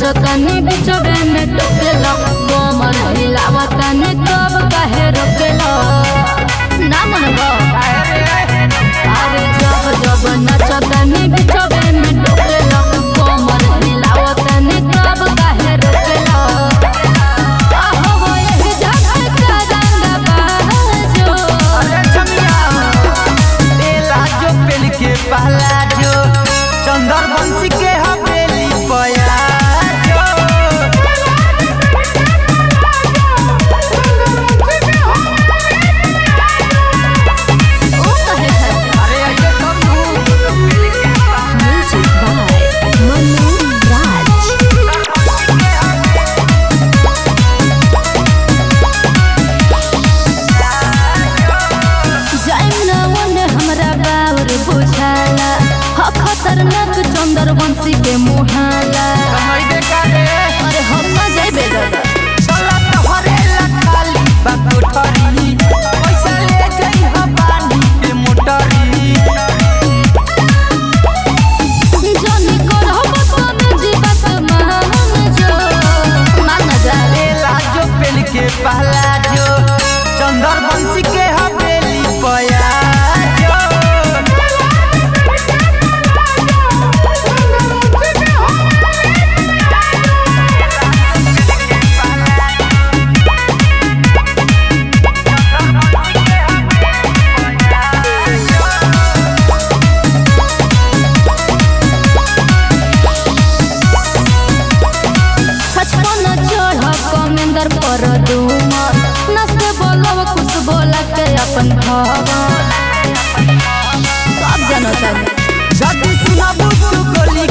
नचतनी बिचबे में टोकेला कमर हिलावतनी तब काहे रोकेला ना मनबो अरे जब जब नचतनी बिचबे में टोकेला कमर हिलावतनी तब काहे रोकेला आहो वो यही जगत का रंग बाजो अरे छमिया बेला जो पेल के पहला जो चंदर बंसी के हवेली पया जो ओ कहे है अरे ये कब Music by Manu Raj. जाइम ना ओने हमरा बाउर बुझाला ह खतरनाक चंदर वंशी के मुहाला हमारी देखा रे अरे हम ना जाइबे दादा चला तोहरे लकाली बाकोठरी पैसा ले जाई हम पानी के मोटरी जानी करहब तने जीवत मान जो मान ना जा बेला जो पेल के पहला जो चंदर बंसी के हवेली पया जो छछपन चढ़ कमेंदर पर दूमर नस्ते बोलब कुछ बोला के अपन भवन सब जनता जदी सुनबू तू गोली